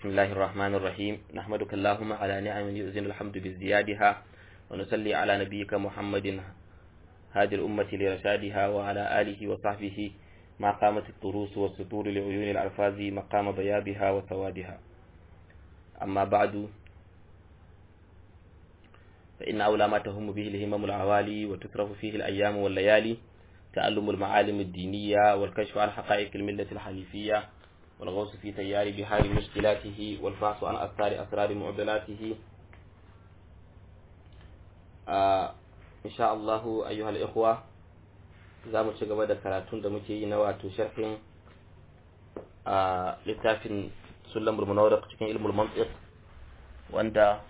بسم الله الرحمن الرحيم نحمدك اللهم على نعم يؤذن الحمد بازديادها ونصلي على نبيك محمد هادي الأمة لرشادها وعلى آله وصحبه ما قامت الطروس والسطور لعيون الألفاظ مقام بيابها وسوادها أما بعد فإن أولى ما تهم به الهمم العوالي وتصرف فيه الأيام والليالي تعلم المعالم الدينية والكشف عن حقائق الملة الحنيفية والغوص في تيار بحار مشكلاته والفحص عن أثار أسرار معضلاته آه إن شاء الله أيها الإخوة za mu ci gaba da karatun da muke yi na wato sharhin a littafin sulam munawar cikin ilmul mantiq wanda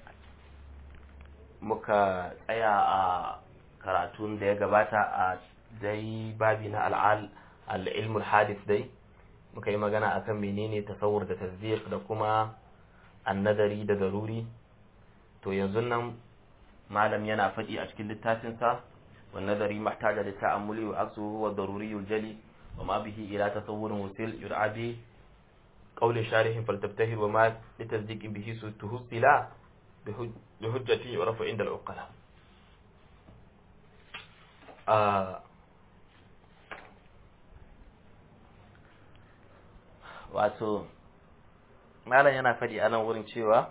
muka tsaya a karatun da ya gabata a dai babi na al'al al-ilmul hadith dai muka yi magana akan menene tasawur da tasdiq da kuma annadari da daruri to yanzu nan malam yana faɗi a cikin littafinsa والنظري محتاج للتأمل وعكسه هو الضروري الجلي وما به إلى تصور وسيل يدعى به قول شارح فلتبتهر وما لتصديق به تهصل بحجة يعرف عند العقلاء آه wato malam yana faɗi a nan wurin cewa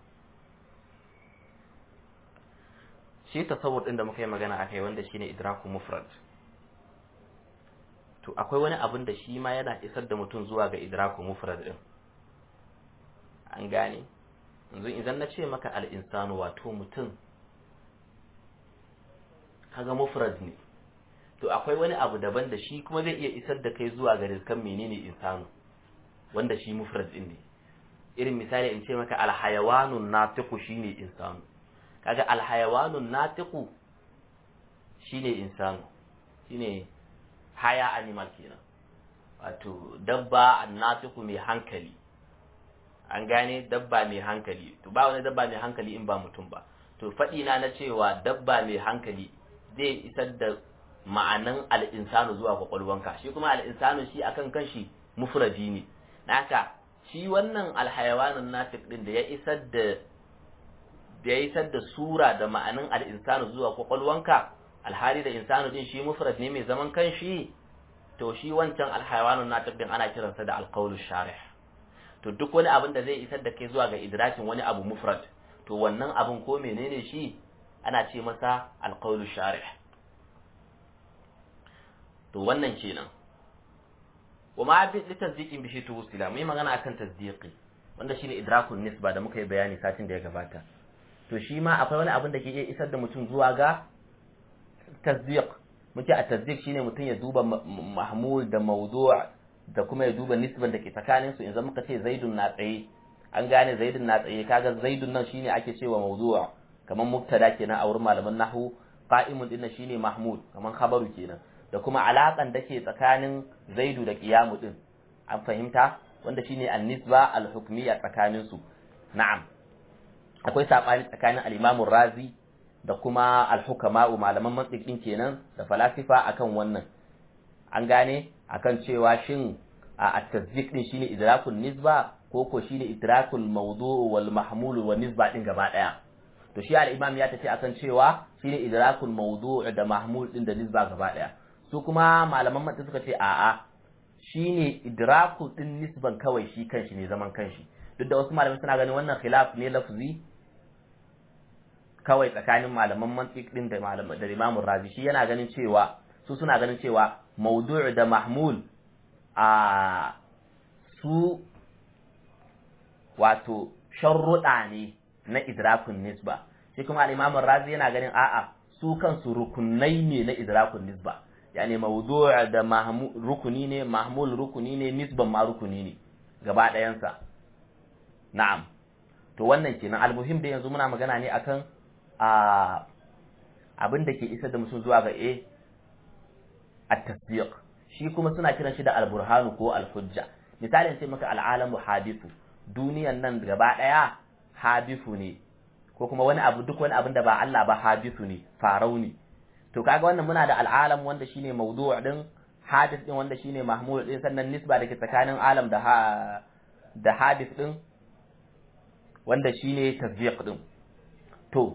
shi tasawur din da muka yi magana akai wanda shine idraku mufrad to akwai wani abin da shi ma yana isar da mutum zuwa ga idraku mufrad din an gane yanzu idan na ce maka al-insanu wato mutum kaga mufrad ne to akwai wani abu daban da shi kuma zai iya isar da kai zuwa ga rizkan menene insanu wanda shi mufrad din ne irin misali in ce maka al-hayawanun natiqu shine insanu kaga alhayawanun natiqu shine insanu shine haya animal kenan wato dabba annatiqu mai hankali an gane dabba mai hankali to ba wani dabba mai hankali in ba mutum ba to faɗi na na cewa dabba mai hankali zai isar da ma'anan al'insanu zuwa kwakwalwanka shi kuma al'insanu shi akan kanshi mufradi ne naka shi wannan alhayawanun natiq din da ya isar da da ya isar da sura da ma'anin al'insanu zuwa kwakwalwanka alhali da insanu din shi mufrad ne mai zaman kanshi to shi wancan alhayawanun natiq din ana kiransa da alqaulu sharih to duk wani abin da zai isar da kai zuwa ga idrakin wani abu mufrad to wannan abin ko menene shi ana ce masa alqaulu sharih to wannan kenan wa ma bi tasdiqin bi shi tuwsila mai magana akan tasdiqi wanda shine idrakun nisba da muka yi bayani satin da ya gabata to shi ma akwai wani abin da ke iya isar da mutum zuwa ga tasdiq muke a tasdiq shine mutum ya duba mahmul da mawdu' da kuma ya duba nisban da ke tsakanin su idan muka ce zaidun na tsaye an gane zaidun na tsaye kaga zaidun nan shine ake cewa mawdu' kamar mubtada kenan a wurin malaman nahwu qa'imun din shine mahmud kamar khabaru kenan da kuma alaƙan da ke tsakanin zaidu da qiyamu din an fahimta wanda shine an-nisba al-hukmiyya tsakanin su na'am akwai saɓani tsakanin al'imamun razi da kuma alhukama'u malaman mantsikin kenan da falasifa akan wannan an gane akan cewa shin a tasdik din shine idrakul nisba ko ko shine idrakul mawdu' wal mahmul wal nisba din gaba daya to shi al-imam ya tafi akan cewa shine idrakul mawdu' da mahmul din da nisba gaba daya su kuma malaman mantsikin suka ce a'a shine idrakul din nisban kawai shi kanshi ne zaman kanshi duk da wasu malamai suna ganin wannan khilaf ne lafzi kawai tsakanin malaman mantiq din da malaman da Imam Razi shi yana ganin cewa su suna ganin cewa mawdu' da mahmul a su wato sharruɗa ne na idrakun nisba shi kuma Imam Razi yana ganin a'a su kansu rukunai ne na idrakun nisba yani mawdu' da mahmul rukuni ne mahmul rukuni ne nisban ma rukuni ne gaba ɗayansa na'am to wannan kenan almuhim da yanzu muna magana ne akan a abin da ke isa da mutum zuwa ga a at-tasdiq shi kuma suna kiran shi da al-burhanu ko al-hujja misalin sai maka al-alamu hadithu duniyan nan gaba daya hadithu ne ko kuma wani abu duk wani abin da ba Allah ba hadithu ne farau ne to kaga wannan muna da al-alam wanda shine mawdu' din hadith din wanda shine mahmud din sannan nisba da ke tsakanin alam da da hadith din wanda shine tasdiq din to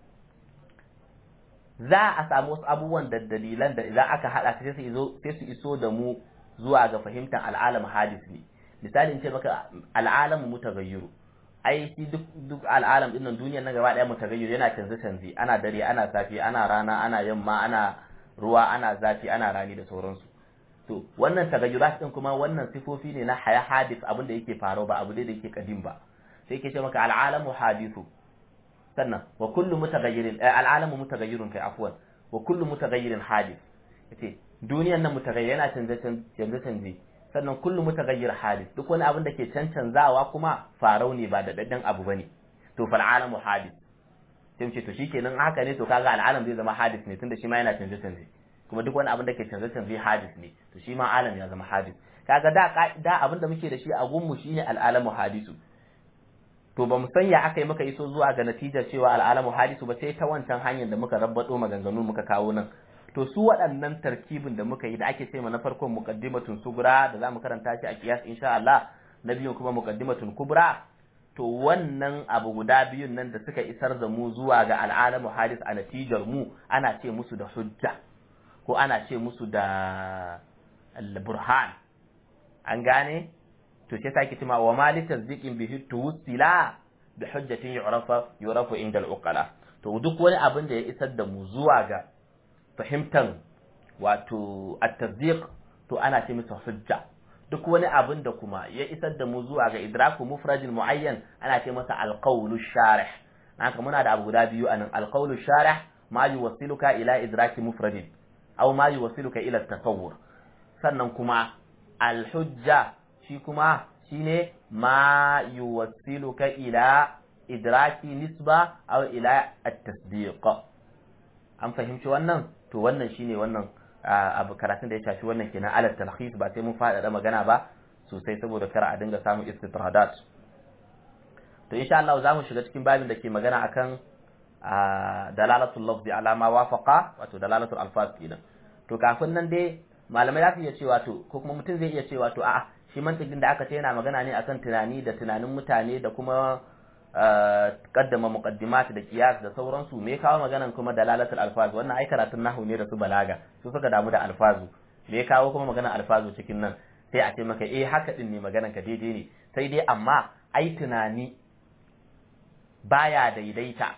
za a samu wasu abubuwan da dalilan da idan aka hada sai su iso sai su iso da mu zuwa ga fahimtar al'alam hadis ne misali in ce maka al'alamu mutagayyiru ai shi duk duk al'alam din nan duniyar nan gaba daya mutagayyiru yana canze canze ana dare ana safi ana rana ana yamma ana ruwa ana zafi ana rani da sauransu to wannan tagayyurat din kuma wannan sifofi ne na haya hadis abin da yake faruwa ba abu da yake kadim ba sai yake ce maka al'alamu hadithu sannan wa kullu mutaghayyirin al'alamu mutaghayyirun kai afwan wa kullu mutaghayyirin hadith yace duniyar nan mutaghayyir yana canje canje canje sannan kullu mutaghayyir hadith duk wani abin da ke cancanzawa kuma farau ne ba da daddan abu bane to fal alamu hadith sai mu ce to shikenan haka ne to kaga al'alam zai zama hadith ne tunda shi ma yana canje canje kuma duk wani abin da ke canje canje hadith ne to shi ma alam ya zama hadith kaga da da abin da muke da shi a gunmu shine al'alamu hadithu to ba mu san ya aka yi muka iso zuwa ga natijar cewa al'alamu hadisu ba sai ta wancan hanyar da muka rabbado maganganu muka kawo nan to su waɗannan tarkibin da muka yi da ake ce na farkon muqaddimatun sugura da zamu karanta shi a kiyas insha Allah na biyun kuma muqaddimatun kubra to wannan abu guda biyun nan da suka isar da mu zuwa ga al'alamu hadis a natijar mu ana ce musu da hujja ko ana ce musu da al-burhan an gane to sai sake cewa wa ma li tasdiqin bihi tuwsila bi hujjatin yu'rafa yu'rafu inda al-uqala to duk wani abin da ya isar da mu zuwa ga fahimtan wato at-tasdiq to ana ce masa hujja duk wani abin da kuma ya isar da mu zuwa ga idraku mufradin muayyan ana ce masa al-qawlu sharih haka muna da abu guda biyu anan al-qawlu sharih ma yuwassiluka ila idraki mufradin aw ma yuwassiluka ila at-tasawwur sannan kuma al-hujja shi kuma shine ma yuwassiluka ila idraki nisba aw ila at-tasdiq an fahimci wannan to wannan shine wannan abu karatun da ya shafi wannan kenan ala talhis ba sai mun faɗaɗa magana ba sosai saboda kar a dinga samun istitradat to insha Allah za mu shiga cikin babin da ke magana akan dalalatul lafzi ala ma wafaqa wato dalalatul alfaz kenan to kafin nan dai malamai za su iya cewa to ko kuma mutum zai iya cewa to a'a shi mantikin da aka ce yana magana ne akan tunani da tunanin mutane da kuma kaddama muqaddimat da qiyas da sauransu me kawo maganan kuma dalalatul alfaz wannan ai karatun nahwu ne da su balaga su suka damu da alfazu me kawo kuma maganan alfazu cikin nan sai a ce maka eh haka din ne maganan ka daidai ne sai dai amma ai tunani baya daidaita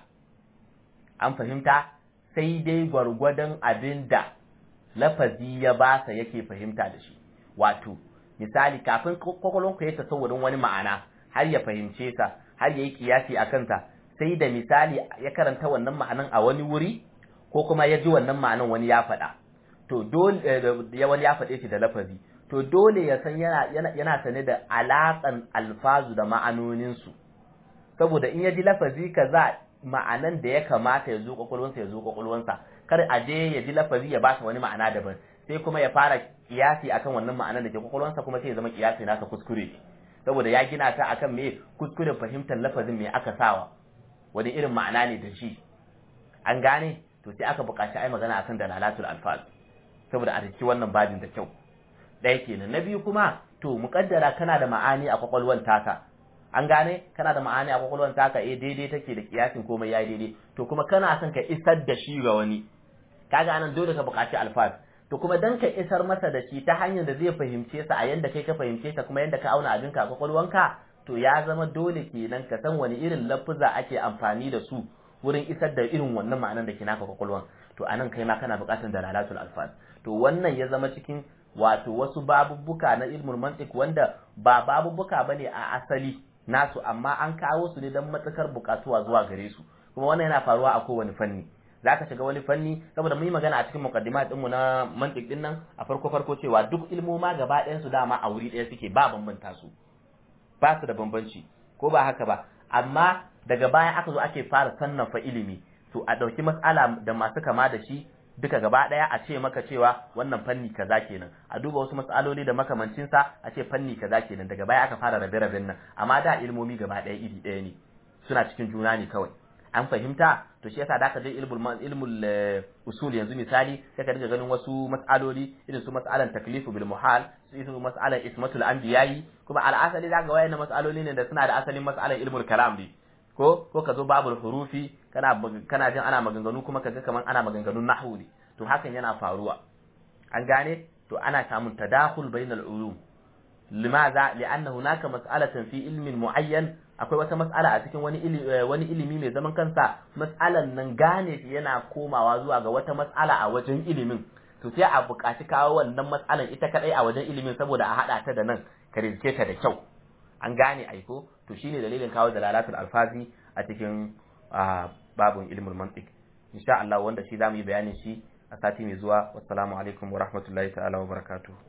an fahimta sai dai gwargwadon abinda lafazi ya basa yake fahimta da shi wato misali kafin kwakwalwanku ya tasawurin wani ma'ana har ya fahimce sa har ya yi kiyasi a kansa sai da misali ya karanta wannan ma'anan a wani wuri ko kuma ya ji wannan ma'anan wani ya faɗa to dole ya wani ya faɗe shi da lafazi to dole ya san yana yana sane da alaƙan alfazu da ma'anoninsu saboda in ya ji lafazi kaza ma'anan da ya kamata ya zo kwakwalwansa ya zo kwakwalwansa kar a je ya ji lafazi ya ba wani ma'ana daban sai kuma ya fara kiyasi akan wannan ma'anar da ke kwakwalwansa kuma sai ya zama kiyasi nasa kuskure saboda ya gina ta akan me kuskuren fahimtar lafazin me aka sawa wani irin ma'ana ne da shi an gane to sai aka buƙaci ai magana akan dalalatul alfaz saboda a riki wannan babin da kyau ɗaya kenan na biyu kuma to muƙaddara kana da ma'ani a kwakwalwan taka an gane kana da ma'ani a kwakwalwan taka eh daidai take da kiyasin komai yayi daidai to kuma kana son ka isar da shi ga wani kaga anan dole ka buƙaci alfaz to kuma dan ka isar masa da shi ta hanyar da zai fahimce sa a yanda kai ka fahimce sa kuma yanda ka auna abin ka kwakwalwanka to ya zama dole kenan ka san wani irin lafuza ake amfani da su wurin isar da irin wannan ma'anar da ke naka kwakwalwan to anan kai ma kana buƙatar dalalatul alfaz to wannan ya zama cikin wato wasu babubbuka na ilmul mantiq wanda ba babubbuka bane a asali nasu amma an kawo su ne don matsakar buƙatuwa zuwa gare su kuma wannan yana faruwa a kowane fanni za ka shiga wani fanni saboda mun yi magana a cikin muqaddimat ɗinmu na mantiq ɗin nan a farko farko cewa duk ilmoma gaba ɗayan su dama a wuri ɗaya suke ba bambanta su ba su da bambanci ko ba haka ba amma daga baya aka zo ake fara sannafa ilimi to a ɗauki mas'ala da masu kama da shi duka gaba ɗaya a ce maka cewa wannan fanni kaza kenan a duba wasu mas'aloli da makamancin sa a ce fanni kaza kenan daga baya aka fara rabe-raben nan amma da ilmomi gaba ɗaya iri ɗaya ne suna cikin juna ne kawai an fahimta to shi yasa da ka je ilmul ilmul usul yanzu misali sai ka dinga ganin wasu mas'aloli irin su mas'alan taklifu bil muhal su irin mas'alan ismatul anbiya'i kuma al'asali zaka wayannan mas'aloli ne da suna da asalin mas'alan ilmul kalam ne ko ko ka zo babul hurufi kana kana jin ana maganganu kuma kaga kaman ana maganganun nahwu ne to hakan yana faruwa an gane to ana samun tadakhul bainal ulum limaza li'anna hunaka mas'alatan fi ilmin muayyan akwai wata mas'ala a cikin wani ilimi wani ilimi mai zaman kansa mas'alan nan gane shi yana komawa zuwa ga wata mas'ala a wajen ilimin to sai a buƙaci kawo wannan mas'alan ita kadai a wajen ilimin saboda a hada ta da nan ka rizke ta da kyau an gane aiko to shine dalilin kawo dalalatul alfazi a cikin babun ilmul mantiq insha Allah wanda shi zamu yi bayanin shi a sati mai zuwa wassalamu alaikum wa rahmatullahi ta'ala wa barakatuh